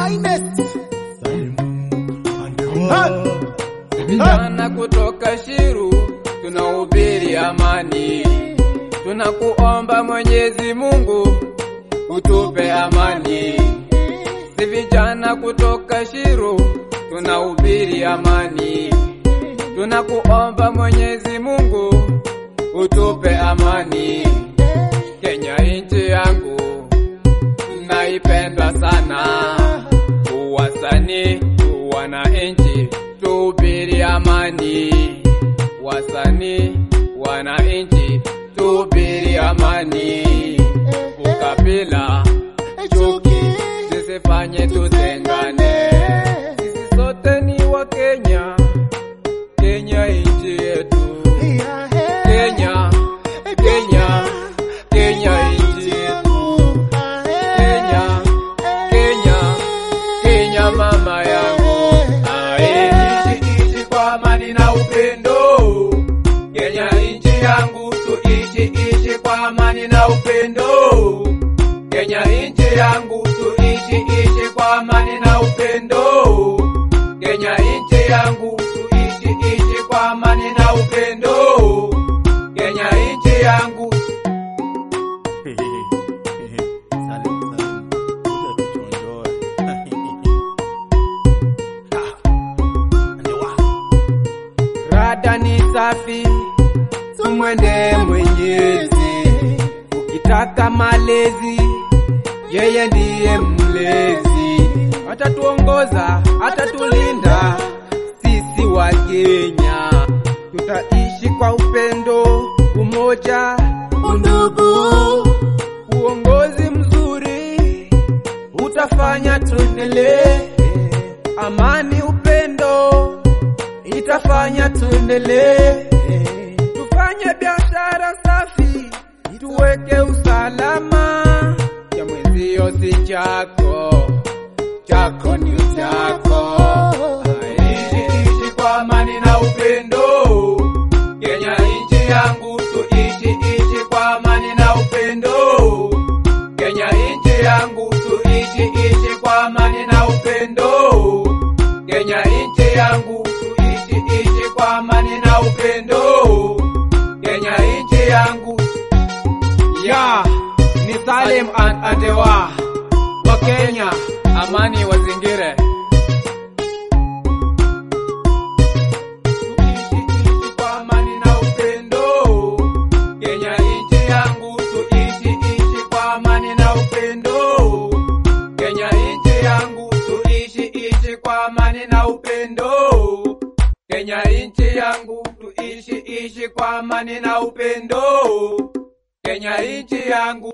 finest. Vijana kutoka Shiru tunahubiri amani, tunakuomba Mwenyezi Mungu utupe amani. Si vijana kutoka Shiru tunahubiri amani, tunakuomba Mwenyezi Mungu utupe amani. Kenya nchi yangu naipenda sana, wasanii wananchi tuhubiri amani, wasanii wananchi tuhubiri amani, ukabila chuki zisifanye tutengane, sisi sote ni wa Kenya, Kenya nchi yetu, Kenya, Kenya, Kenya nchi yetu, Kenya, Kenya, Kenya mama yangu, ae ishi ishi kwa amani na upendo. Kenya nchi yangu, tuishi ishi kwa amani na upendo. Kenya nchi yangu, tuishi ishi kwa amani na upendo. Kenya nchi yangu, tuishi ishi kwa amani na upendo. Kenya nchi yangu, rada ni safi, tumwende Mwenyezi. Ukitaka malezi, yeye ndiye mlezi, atatuongoza, atatulinda sisi wa Kenya. Tutaishi kwa upendo, umoja, undugu, uongozi mzuri utafanya tuendelee. Amani, upendo itafanya tuendelee. Tufanye biashara safi, tuweke usalama. Cha mwenzio si chako, chako ni chako. Ishi ishi kwa amani na upendo. Kenya nchi yangu, tuishi ishi kwa amani na upendo. Kenya nchi yangu, tuishi ishi kwa amani na upendo. Kenya nchi yangu, tuishi ishi kwa amani na upendo. Kenya nchi yangu, ya ni Salim and Adewa wa Kenya, amani wazingire. Tuishi ishi kwa amani na upendo. Kenya nchi yangu, tuishi ishi kwa amani na upendo. Kenya nchi yangu, tuishi ishi kwa amani na upendo. Kenya nchi yangu, tuishi ishi kwa amani na upendo. Kenya nchi yangu